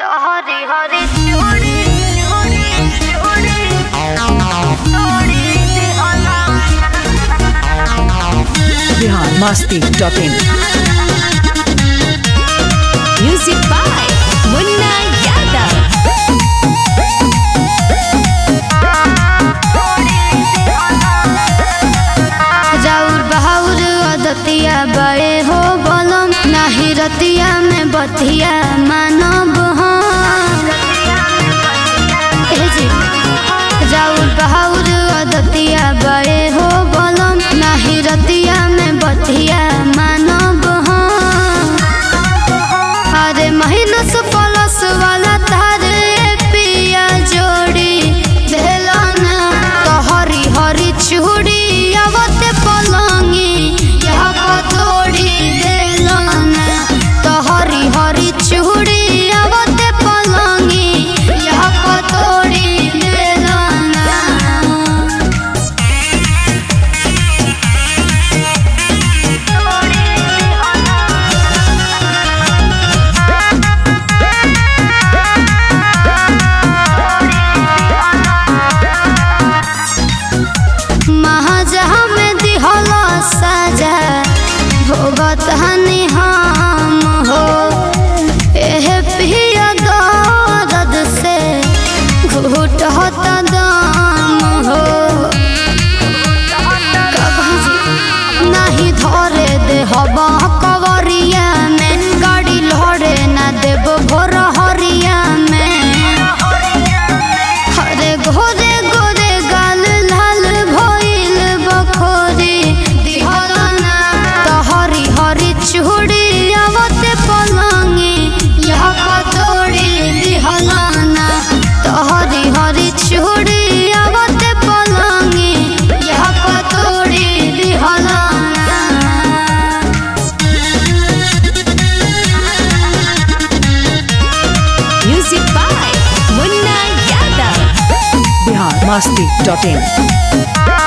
हरी हरी चूड़ी चूड़ी चूड़ी चूड़ी दिहला Bihar Masti dot in Music by Munna Yadav. राउर बहाउर अदतिया बड़े हो बलम नाही रतिया में बतिया मानब हम ए जी राउर बहाउर अदतिया बड़े हो बलम नाही रतिया में बतिया मानब हम अरे महीना से पलस वाला तार ए पिया जोड़ी भेलना तो हरी हरी चूड़ी आवते पलंगी यहाँ पतोड़ी भेलना तो हरी हरी चूड़ी आवते पलंगी यहाँ पतोड़ी भेलना महाजहा में दिहला साजा भोगत हनी हम हो एह पिया दर्द से घुट होता दाम हो कभी नहीं धरे दे हवा कवरिया में गाड़ी लड़े ना देव भोर हरिया में हरे घोरे गोरे गाल लाल भइल बखोरी दिहलना तो हरी हरी चूड़ी आवते पलंगी यहाँ पतोड़ी दिहलना तो हरी हरी चूड़ी आवते पलंगी यहाँ पतोड़ी दिहलना Music by Munna Yadav. Bihar Masti dot in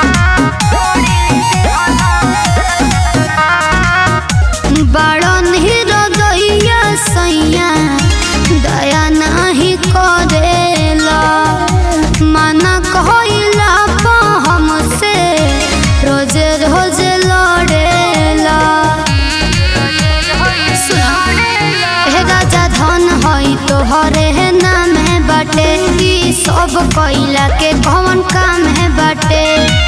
बड़न हृदया सैया दया नहीं करेला मना कहला पा हमसे रोज रोज लड़ेला हे राजा धन हई तोहरे है नाम है बाटे ई सब कैला के कौन काम है बाटे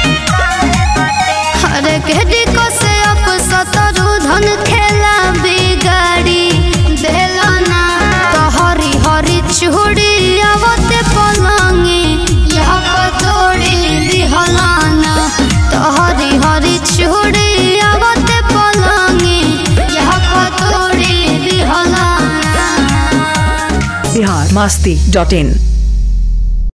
हरे केडी को से अप सतरु धन खेला बिगाड़ी देलना तो हरी हरी चूड़ी आवते पलंगी यहाँ पतोड़ी दिहलाना तो हरी हरी चूड़ी आवते पलंगी यहाँ पतोड़ी दिहलाना बिहार मस्ती डॉट इन